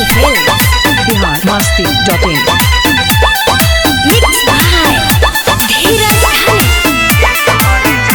Happy Hills. Bihar Masti dot in Mixed by Dheeraj Dhani.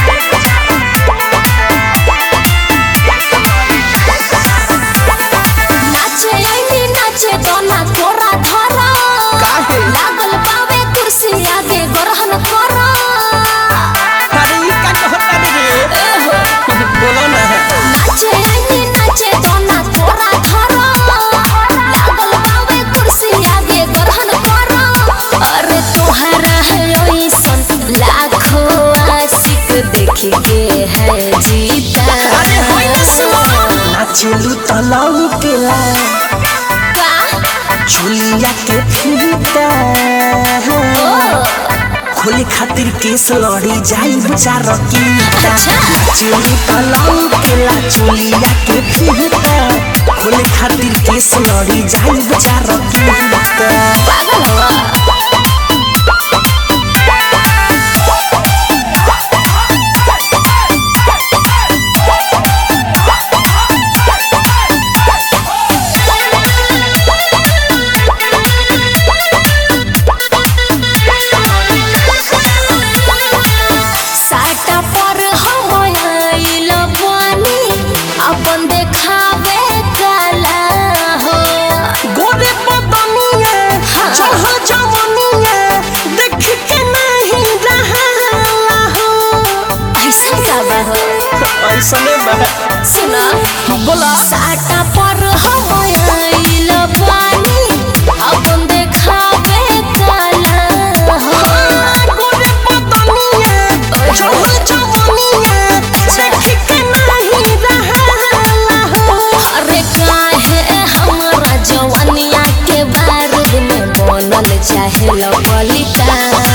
नाचे आईनी नाचे दोना कोरा धरा काहे? लागल पावे कुर्सी आगे ग्रहण करा अरे ई का कहता रे बोलो ना नाचे आईनी नाचे दोना कोरा धरा लागल पावे कुर्सी आगे ग्रहण करा अरे तोहरा है ओइसन लाखों आशिक देख के है जीता अरे होई ना सुनो नाचलू तलाऊ केला का चुलिया के फिरता खोले खातिर केस लड़ी जाई बेचार की अच्छा। नाचलू तलाऊ केला चुलिया के फिरता खोले खातिर केस लड़ी जाई बेचार की पागल हुआ साटा पर हम आइल बानी अपन देखावे काला हो गोरे बदनिया हाँ। चढ़ल जवनिया देख के नहीं रहा हो ऐसा का बा हो ऐसने बा सुना बोला साटा पर हम आइल बानी अपन देखावे काला हो गोरे बदनिया चढ़ल जवनिया देख के नहीं रहा हो अरे काहे हमरा जवानिया के बारूद में बनल चाहे लपलिता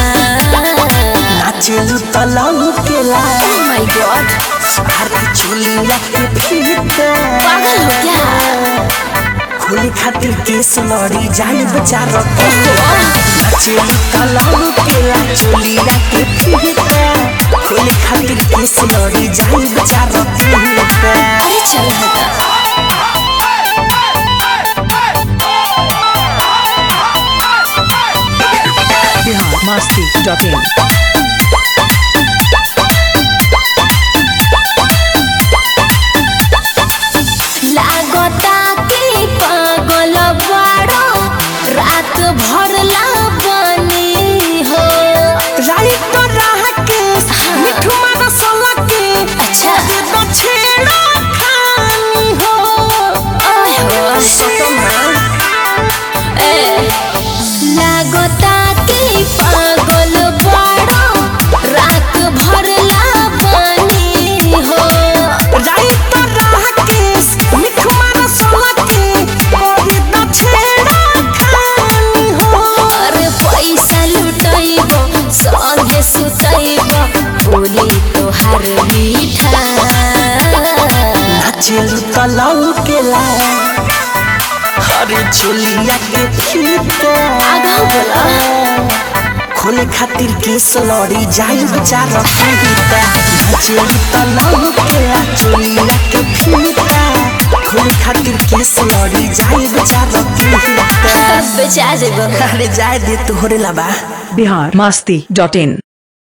नाचलू तलाऊ केला माय गॉड हर चुलिया के फिरता पागल हो क्या खोले खातिर केस लड़ी जाई बेचार के नाचलू तलाऊ केला चुलिया के फिरता खोले खातिर केस लड़ी जाई बेचार के अरे चल हटा बिहार मस्ती डॉट इन लागता कि पागल बाड़ो रात भर ला बनी हो राइट रह के मिठू मारा सला के अच्छा। दे दो छेड़ा खानी हो ओए हो सतमा ए लागता कि पागल बाड़ो रात भर ला बनी हो राइट रह के मिठू मारा सला के दे दो छेड़ा खानी हो अरे पैसा लुटैब संगे सुतैब बोली तोहार मीठा नाचलू तलाऊ केला हरे चुलिया के फीता आगा बोला खोले खातिर केस लड़ी जाई बेचार फीता नाचलू तलाऊ केला चुलिया के फीता खोले खातिर केस लड़ी जाई बेचार फीता बेचा देबो अरे जाए दे तोहरे लबा बिहार मस्ती डॉट इन